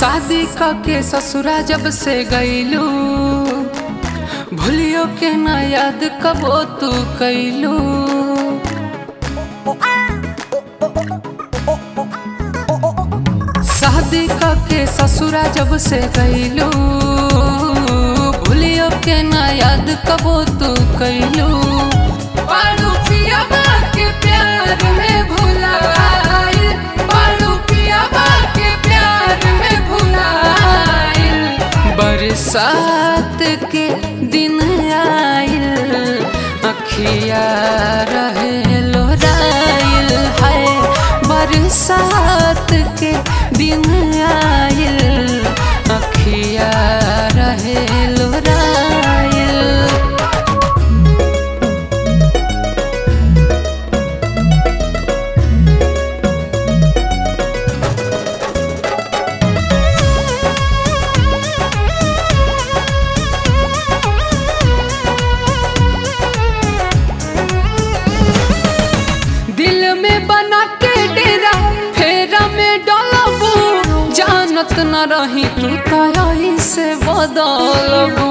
शादी के ससुरा जब से गईलू भूलियो के ना याद कबो तू कैलू शादी के ससुरा जब से गईलू भूलियो के ना याद कबो तू कैलू पारू पिया के प्यार में भुलाइल पारू पिया के प्यार में भुलाइल बरसात के दिन आइल अखिया रहे लोराइल है बरसात के दिन आइल अखिया रहे लोराइल दिल में बना के डेरा फेरा में डलबू जानत न रही तू तही से बदलबू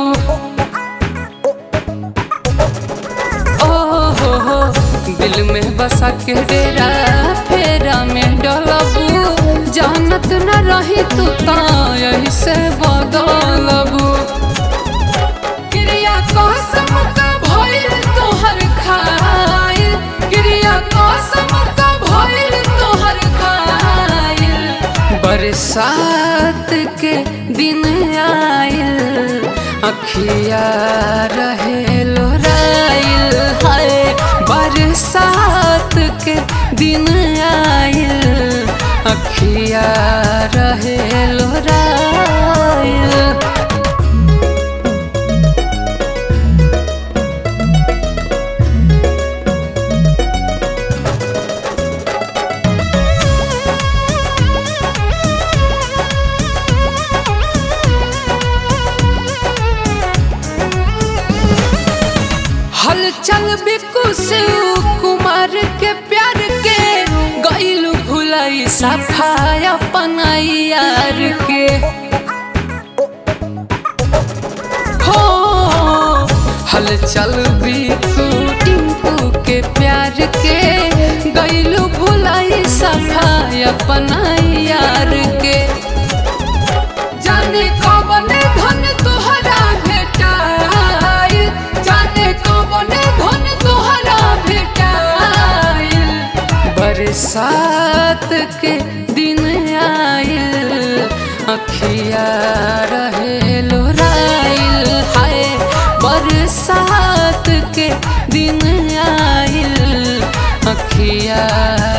ओ हो हो दिल में बसा के डेरा फेरा में डलबू जानत न रही तू तही से बदलबू क्रिया कसम का भइल तोहर खाइल क्रिया कसम का भइल तोहर खाइल बरसात के दिन आइल अखिया रहे लोराइल हाय बरसात के दिन आइल अखिया रहे लोराइल हलचल बिकु से कुमार के प्यार के गईलू भुलाई सफाई अपना यार के हो हलचल बिकु टिंकू के प्यार के गईलू भुलाई सफाई अपना यार के जाने कौन धन तोहरा भेटाइल जाने कौन धन तोहरा भेटाइल बरसात के दिन आइल अखिया रहे लोराइल हाय बरसात के दिन आइल अखिया